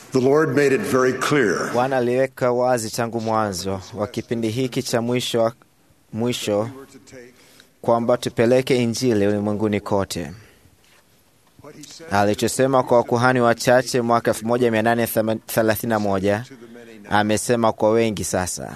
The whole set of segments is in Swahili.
The Lord made it very clear Bwana aliweka wazi tangu mwanzo wa kipindi hiki cha mwisho, mwisho kwamba tupeleke Injili ulimwenguni kote. Alichosema kwa wakuhani wachache mwaka 1831 amesema kwa wengi sasa.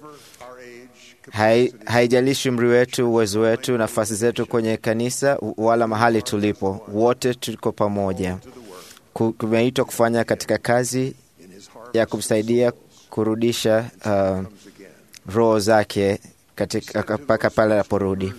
Hai, haijalishi umri wetu, uwezo wetu, nafasi zetu kwenye kanisa wala mahali tulipo, wote tuko pamoja. Ku- Tumeitwa kufanya katika kazi ya kumsaidia kurudisha uh, roho zake katika mpaka pale anaporudi.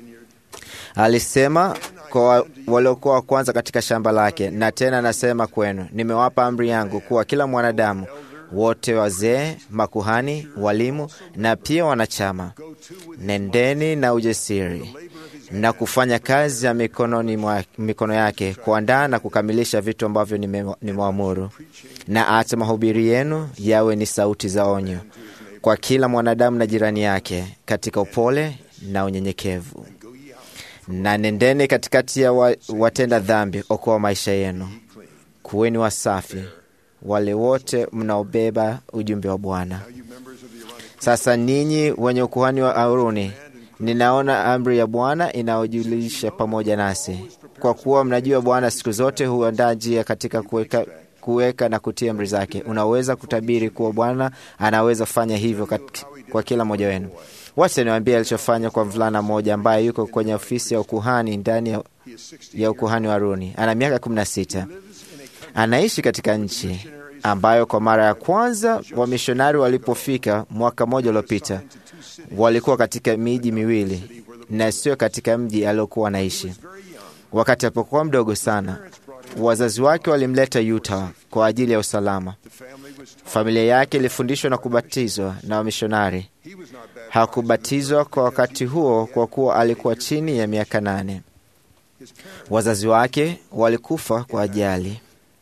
Alisema kwa wa- waliokuwa wa kwanza katika shamba lake, na tena anasema kwenu, nimewapa amri yangu kuwa kila mwanadamu wote, wazee, makuhani, walimu na pia wanachama, nendeni na ujasiri na kufanya kazi ya mikononi mwa, mikono yake kuandaa na kukamilisha vitu ambavyo nime- nimeamuru, na acha mahubiri yenu yawe ni sauti za onyo kwa kila mwanadamu na jirani yake katika upole na unyenyekevu na nendeni katikati ya wa, watenda dhambi, okoa maisha yenu. Kuweni wasafi wale wote mnaobeba ujumbe wa Bwana. Sasa ninyi wenye ukuhani wa Haruni, ninaona amri ya Bwana inayojulisha pamoja nasi, kwa kuwa mnajua Bwana siku zote huandaa njia katika kuweka kuweka na kutia amri zake. Unaweza kutabiri kuwa Bwana anaweza fanya hivyo kat- kwa kila mmoja wenu. Wacha niwaambie alichofanya kwa mvulana mmoja ambaye yuko kwenye ofisi ya ukuhani ndani ya, ya ukuhani wa Haruni. Ana miaka kumi na sita. Anaishi katika nchi ambayo kwa mara ya kwanza wamishonari walipofika mwaka mmoja uliopita walikuwa katika miji miwili na sio katika mji aliokuwa anaishi. Wakati alipokuwa mdogo sana, wazazi wake walimleta Utah kwa ajili ya usalama. Familia yake ilifundishwa na kubatizwa na wamishonari. Hakubatizwa kwa wakati huo kwa kuwa alikuwa chini ya miaka nane. Wazazi wake walikufa kwa ajali.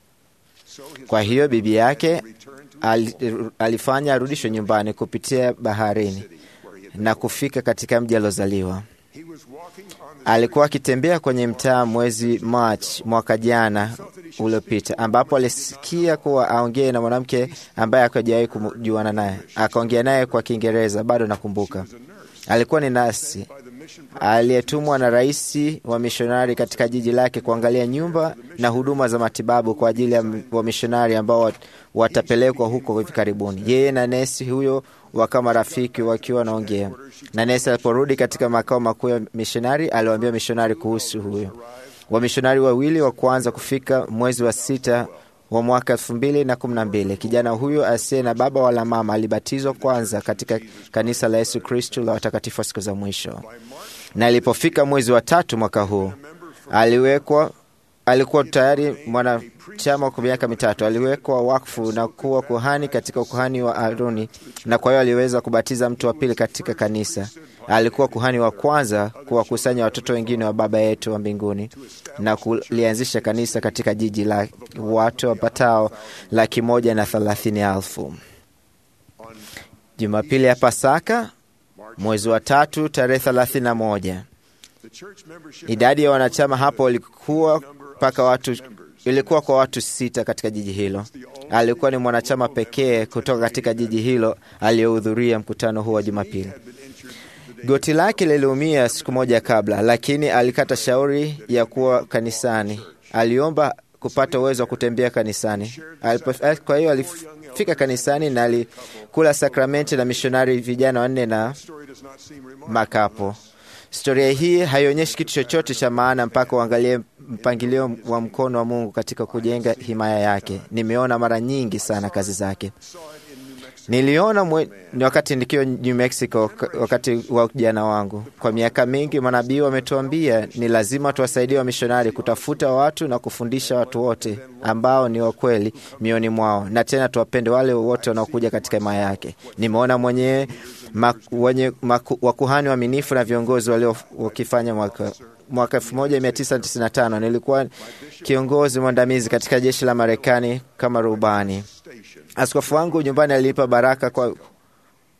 Kwa hiyo bibi yake al- alifanya arudishwe nyumbani kupitia baharini na kufika katika mji aliozaliwa. Alikuwa akitembea kwenye mtaa mwezi March mwaka jana uliopita, ambapo alisikia kuwa aongee na mwanamke ambaye akajawahi kujuana naye. Akaongea naye kwa Kiingereza, bado nakumbuka. Alikuwa ni nasi aliyetumwa na rais wa mishonari katika jiji lake kuangalia nyumba na huduma za matibabu kwa ajili ya wamishonari ambao wat- watapelekwa huko hivi karibuni. Yeye na nesi huyo wakawa marafiki wakiwa wanaongea, na nesi aliporudi katika makao makuu ya mishonari aliwaambia mishonari kuhusu huyo. Wamishonari wawili wa kwanza kufika mwezi wa sita wa mwaka elfu mbili na kumi na mbili. Kijana huyo asiye na baba wala mama alibatizwa kwanza katika kanisa la Yesu Kristu la watakatifu wa siku za mwisho, na ilipofika mwezi wa tatu mwaka huu aliwekwa alikuwa tayari mwanachama kwa miaka mitatu. Aliwekwa wakfu na kuwa kuhani katika ukuhani wa Aroni, na kwa hiyo aliweza kubatiza mtu wa pili katika kanisa. Alikuwa kuhani wa kwanza kuwakusanya watoto wengine wa Baba yetu wa mbinguni na kulianzisha kanisa katika jiji la watu wapatao laki moja na thelathini elfu. Jumapili ya Pasaka mwezi wa tatu tarehe thelathini na moja idadi ya wanachama hapo ilikuwa mpaka watu ilikuwa kwa watu sita katika jiji hilo. Alikuwa ni mwanachama pekee kutoka katika jiji hilo aliyehudhuria mkutano huo wa Jumapili. Goti lake liliumia siku moja kabla, lakini alikata shauri ya kuwa kanisani. Aliomba kupata uwezo wa kutembea kanisani. Alipo, kwa hiyo alifika kanisani na alikula sakramenti na mishonari vijana wanne na makapo. Historia hii haionyeshi kitu chochote cha maana mpaka uangalie mpangilio wa mkono wa Mungu katika kujenga himaya yake. Nimeona mara nyingi sana kazi zake. Niliona mwe, ni wakati nikiwa New Mexico, wakati wa ujana wangu. Kwa miaka mingi manabii wametuambia ni lazima tuwasaidie wamishonari kutafuta watu na kufundisha watu wote ambao ni wakweli mioni mwao, na tena tuwapende wale wote wanaokuja katika himaya yake. Nimeona mwenyewe wenye wakuhani waaminifu na viongozi walio wakifanya mwaka mwaka 1995 nilikuwa kiongozi mwandamizi katika jeshi la Marekani kama rubani. Askofu wangu nyumbani alilipa baraka kwa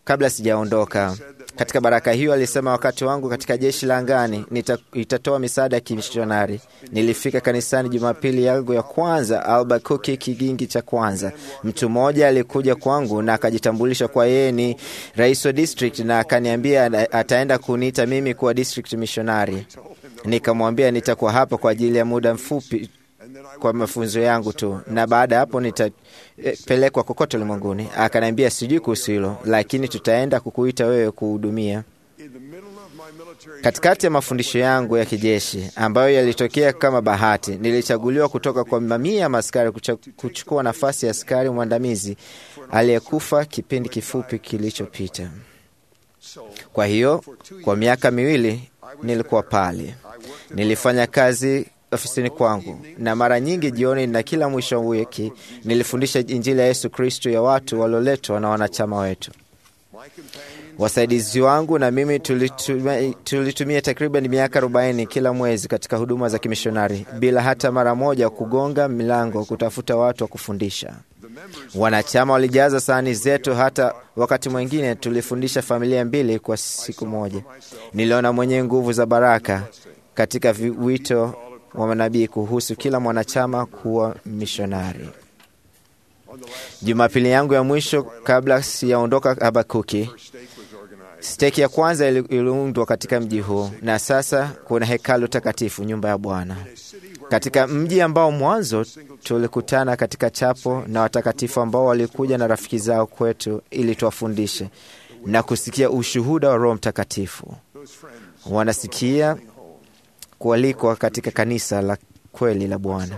kabla sijaondoka. Katika baraka hiyo alisema, wakati wangu katika jeshi la angani nita, itatoa misaada ya kimishonari. Nilifika kanisani Jumapili yangu ya kwanza Albuquerque, kigingi cha kwanza. Mtu mmoja alikuja kwangu na akajitambulisha kwa yeye ni rais wa district, na akaniambia ataenda kuniita mimi kuwa district missionary. Nikamwambia nitakuwa hapa kwa ajili ya muda mfupi kwa mafunzo yangu tu, na baada ya hapo nitapelekwa kokote ulimwenguni. Akaniambia sijui kuhusu hilo, lakini tutaenda kukuita wewe kuhudumia. Katikati ya mafundisho yangu ya kijeshi ambayo yalitokea kama bahati, nilichaguliwa kutoka kwa mamia ya maskari kuchukua nafasi ya askari mwandamizi aliyekufa kipindi kifupi kilichopita. Kwa hiyo kwa miaka miwili nilikuwa pale, nilifanya kazi ofisini kwangu na mara nyingi jioni na kila mwisho wa wiki nilifundisha Injili ya Yesu Kristo ya watu walioletwa na wanachama wetu. Wasaidizi wangu na mimi tulitumia, tulitumia takriban miaka 40 kila mwezi katika huduma za kimishonari bila hata mara moja kugonga milango kutafuta watu wa kufundisha. Wanachama walijaza sahani zetu, hata wakati mwingine tulifundisha familia mbili kwa siku moja. Niliona mwenye nguvu za baraka katika wito wa manabii kuhusu kila mwanachama kuwa mishonari. Jumapili yangu ya mwisho kabla siyaondoka Habakuki, steki ya kwanza iliundwa katika mji huu, na sasa kuna hekalu takatifu, nyumba ya Bwana, katika mji ambao mwanzo tulikutana katika chapo na watakatifu ambao walikuja na rafiki zao kwetu ili tuwafundishe na kusikia ushuhuda wa Roho Mtakatifu. Wanasikia kualikwa katika kanisa la kweli la Bwana.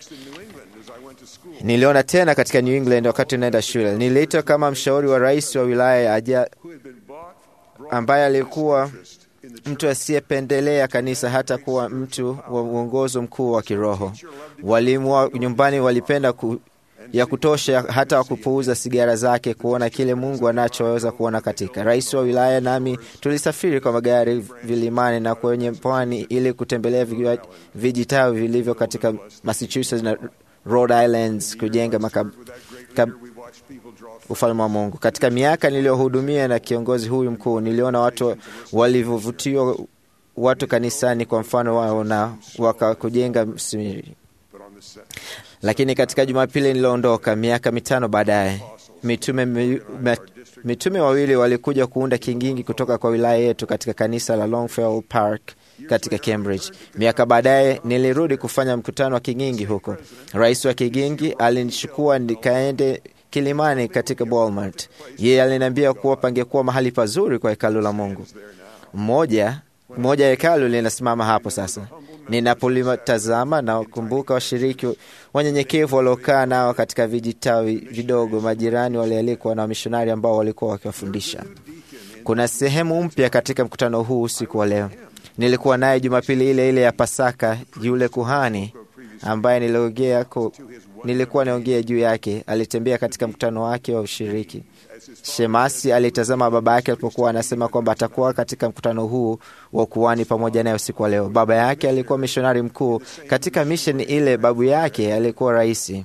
Niliona tena katika New England wakati naenda shule, niliitwa kama mshauri wa rais wa wilaya ya Aja ambaye alikuwa mtu asiyependelea kanisa hata kuwa mtu wa uongozo mkuu wa kiroho. Walimu wa nyumbani walipenda ku, ya kutosha hata wakupuuza sigara zake kuona kile Mungu anachoweza kuona katika. Rais wa wilaya nami tulisafiri kwa magari vilimani na kwenye pwani ili kutembelea vijitawi vilivyo katika Massachusetts na Rhode Islands kujenga makab, kab, ufalme wa Mungu. Katika miaka niliyohudumia na kiongozi huyu mkuu, niliona watu walivyovutiwa watu kanisani kwa mfano wao na wakakujenga msimiri lakini katika Jumapili nilioondoka miaka mitano baadaye, mitume, mi, mitume wawili walikuja kuunda kingingi kutoka kwa wilaya yetu katika kanisa la Longfellow Park katika Cambridge. Miaka baadaye nilirudi kufanya mkutano wa kingingi huko. Rais wa kingingi alinichukua nikaende kilimani katika Walmart. Yeye aliniambia kuwa pangekuwa mahali pazuri kwa hekalu la Mungu. Mmoja moja ya hekalu linasimama hapo sasa. Ninapolitazama na kumbuka washiriki wanyenyekevu waliokaa nao katika vijitawi vidogo, majirani walialikwa na wamishonari ambao walikuwa wakiwafundisha. Kuna sehemu mpya katika mkutano huu usiku wa leo. Nilikuwa naye Jumapili ile ile ya Pasaka, yule kuhani ambaye niliongea ku, nilikuwa naongea juu yake alitembea katika mkutano wake wa ushiriki. Shemasi alitazama baba yake alipokuwa anasema kwamba atakuwa katika mkutano huu wa kuhani pamoja naye usiku wa leo. Baba yake alikuwa mishonari mkuu katika misheni ile, babu yake alikuwa raisi.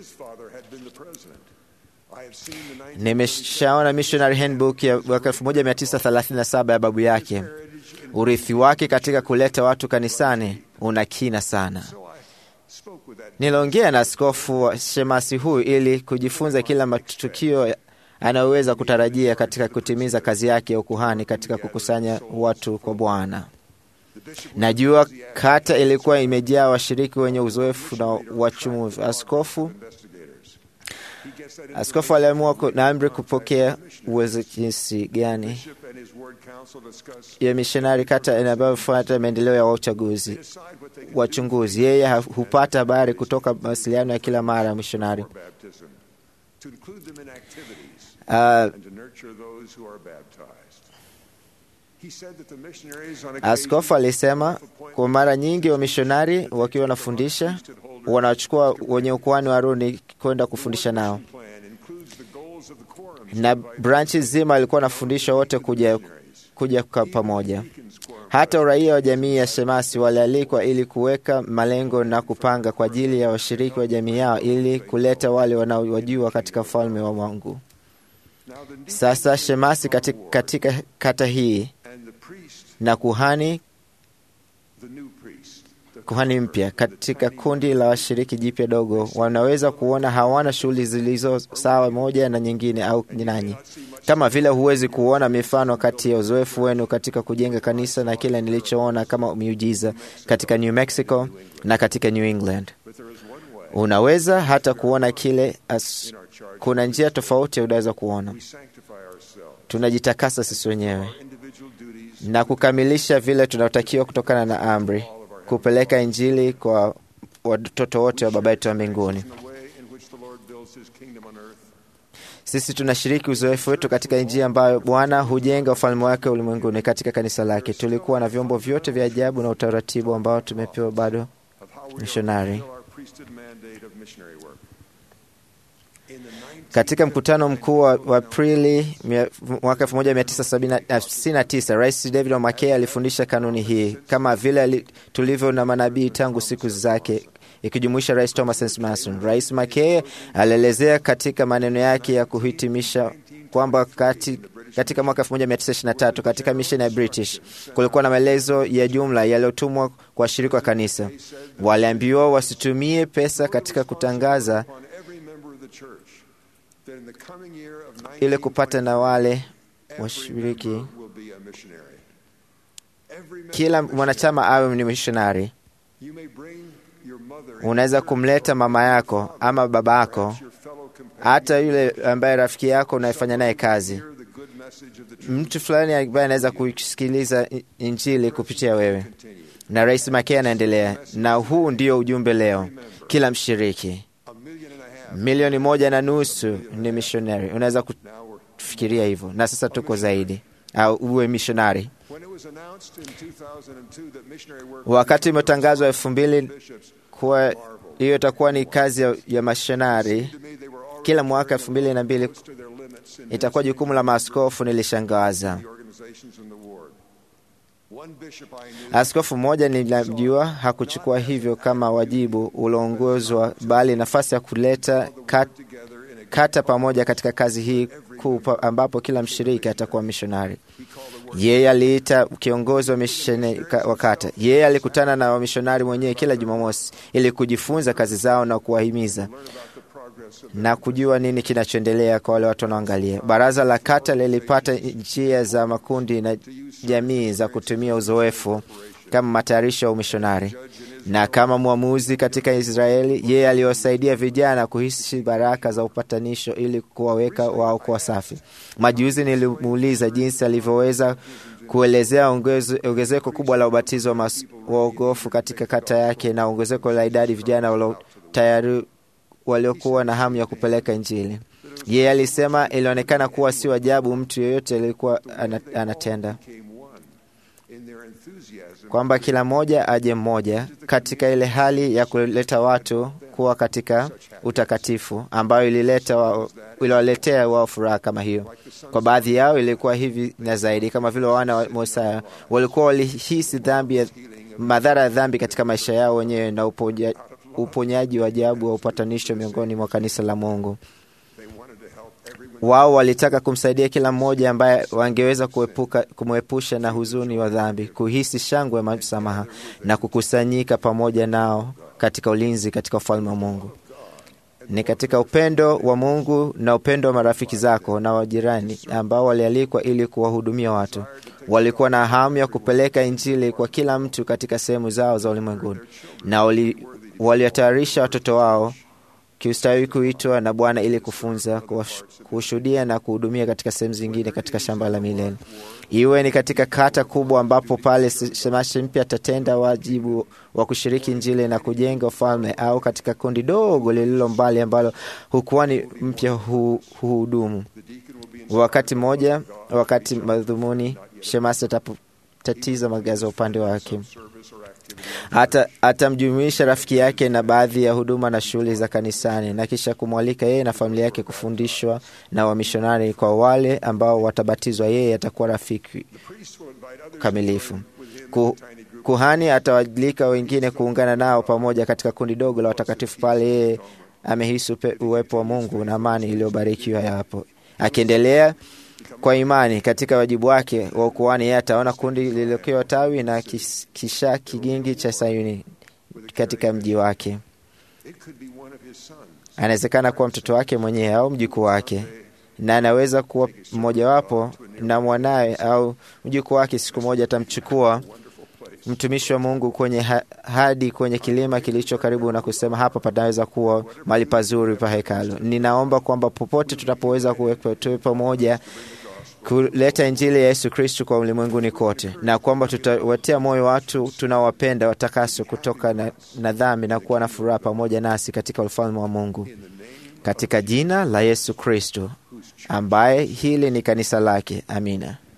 Nimeshaona Missionary Handbook ya mwaka 1937 ya babu yake. Urithi wake katika kuleta watu kanisani una kina sana. Niliongea na askofu wa shemasi huyu ili kujifunza kila matukio anayoweza kutarajia katika kutimiza kazi yake ya ukuhani katika kukusanya watu kwa Bwana. Najua kata ilikuwa imejaa washiriki wenye uzoefu na wachumuvu. Askofu askofu aliamua na amri kupokea uwezo jinsi gani ya mishonari kata inavyofuata maendeleo ya uchaguzi wachunguzi. Yeye hupata habari kutoka mawasiliano ya kila mara ya mishonari. Uh, askofu alisema kwa mara nyingi wamishonari wakiwa wanafundisha wanachukua wenye ukuhani wa Haruni kwenda kufundisha nao, na branchi zima alikuwa anafundisha wote kuja, kuja kwa pamoja. Hata uraia wa jamii ya Shemasi walialikwa ili kuweka malengo na kupanga kwa ajili ya washiriki wa jamii yao ili kuleta wale wanaowajua katika ufalme wa Mungu. Sasa shemasi katika, katika kata hii na kuhani kuhani mpya katika kundi la washiriki jipya dogo wanaweza kuona hawana shughuli zilizo sawa moja na nyingine au nanyi, kama vile huwezi kuona mifano kati ya uzoefu wenu katika kujenga kanisa na kile nilichoona kama miujiza katika New Mexico na katika New England. Unaweza hata kuona kile as, kuna njia tofauti unaweza kuona. Tunajitakasa sisi wenyewe na kukamilisha vile tunatakiwa kutokana na amri kupeleka Injili kwa watoto wote wa Baba yetu wa mbinguni. Sisi tunashiriki uzoefu wetu katika njia ambayo Bwana hujenga ufalme wake ulimwenguni katika kanisa lake. Tulikuwa na vyombo vyote vya ajabu na utaratibu ambao tumepewa bado mishonari. Katika mkutano mkuu wa Aprili mwaka 1959 Rais David Mackay alifundisha kanuni hii kama vile tulivyo na manabii tangu siku zake, ikijumuisha Rais Thomas S. Mason. Rais Mackay alielezea katika maneno yake ya kuhitimisha kwamba kati, katika mwaka 1923 katika misheni ya British kulikuwa na maelezo ya jumla yaliyotumwa kwa washirika wa kanisa. Waliambiwa wasitumie pesa katika kutangaza ili kupata na wale washiriki, kila mwanachama awe ni mishonari. Unaweza kumleta mama yako ama baba yako, hata yule ambaye rafiki yako unayefanya naye kazi, mtu fulani ambaye anaweza kusikiliza Injili kupitia wewe. Na Rais Mackay anaendelea, na huu ndio ujumbe leo, kila mshiriki milioni moja na nusu ni mishonari. Unaweza kufikiria hivyo, na sasa tuko zaidi, au uwe mishonari. Wakati imetangazwa elfu mbili kuwa hiyo itakuwa ni kazi ya, ya mashonari kila mwaka elfu mbili na mbili itakuwa jukumu la maaskofu, nilishangaza. Askofu mmoja nilimjua hakuchukua hivyo kama wajibu ulioongozwa, bali nafasi ya kuleta kat, kata pamoja katika kazi hii kuu, ambapo kila mshiriki atakuwa mishonari. Yeye aliita kiongozi wa misheni wa kata. Yeye alikutana na wamishonari mwenyewe kila Jumamosi ili kujifunza kazi zao na kuwahimiza na kujua nini kinachoendelea kwa wale watu wanaoangalia. Baraza la kata lilipata njia za makundi na jamii za kutumia uzoefu kama matayarisho ya umishonari, na kama mwamuzi katika Israeli, yeye aliwasaidia vijana kuhisi baraka za upatanisho ili kuwaweka wao kuwa safi. Majuzi nilimuuliza jinsi alivyoweza kuelezea ongezeko kubwa la ubatizo wa waogofu katika kata yake na ongezeko la idadi vijana walio tayari waliokuwa na hamu ya kupeleka Injili. Yeye alisema ilionekana kuwa si ajabu mtu yeyote alikuwa anatenda, kwamba kila mmoja aje mmoja katika ile hali ya kuleta watu kuwa katika utakatifu ambayo ilileta wa, iliwaletea wao furaha kama hiyo. Kwa baadhi yao ilikuwa hivi na zaidi, kama vile wana wa Musa walikuwa walihisi dhambi ya madhara ya dhambi katika maisha yao wenyewe na upoja, uponyaji wa ajabu wa upatanisho miongoni mwa kanisa la Mungu. Wao walitaka kumsaidia kila mmoja ambaye wangeweza kuepuka kumwepusha na huzuni wa dhambi, kuhisi shangwe ya msamaha na kukusanyika pamoja nao katika ulinzi katika ufalme wa Mungu. Ni katika upendo wa Mungu na upendo wa marafiki zako na wajirani ambao walialikwa ili kuwahudumia watu. Walikuwa na hamu ya kupeleka Injili kwa kila mtu katika sehemu zao za ulimwenguni, na waliwatayarisha watoto wao kiustawi kuitwa na Bwana ili kufunza, kushuhudia na kuhudumia katika sehemu zingine katika shamba la milele, iwe ni katika kata kubwa ambapo pale shemashi mpya atatenda wajibu wa kushiriki Injili na kujenga ufalme, au katika kundi dogo lililo mbali ambalo hukuani mpya huhudumu. Wakati mmoja, wakati madhumuni shemasi atapotatiza magazi upande wake hata atamjumuisha rafiki yake na baadhi ya huduma na shughuli za kanisani, na kisha kumwalika yeye na familia yake kufundishwa na wamishonari. Kwa wale ambao watabatizwa, yeye atakuwa rafiki kamilifu. Kuhani atawalika wengine kuungana nao pamoja katika kundi dogo la watakatifu pale yeye amehisi uwepo wa Mungu na amani iliyobarikiwa yapo. Akiendelea kwa imani katika wajibu wake wa ukuhani, yeye ataona kundi lililokiwa tawi na kis- kisha kigingi cha Sayuni katika mji wake. Anawezekana kuwa mtoto wake mwenyewe au mjukuu wake, na anaweza kuwa mmojawapo na mwanawe au mjukuu wake. Siku moja atamchukua mtumishi wa Mungu kwenye ha hadi kwenye kilima kilicho karibu na kusema, hapa panaweza kuwa mahali pazuri pa hekalu. Ninaomba kwamba popote tutapoweza kuwepo tuwe pamoja kuleta injili ya Yesu Kristu kwa ulimwenguni kote, na kwamba tutawatia moyo watu tunaowapenda watakaswe kutoka na, na dhambi na kuwa na furaha pamoja nasi katika ufalme wa Mungu, katika jina la Yesu Kristu ambaye hili ni kanisa lake. Amina.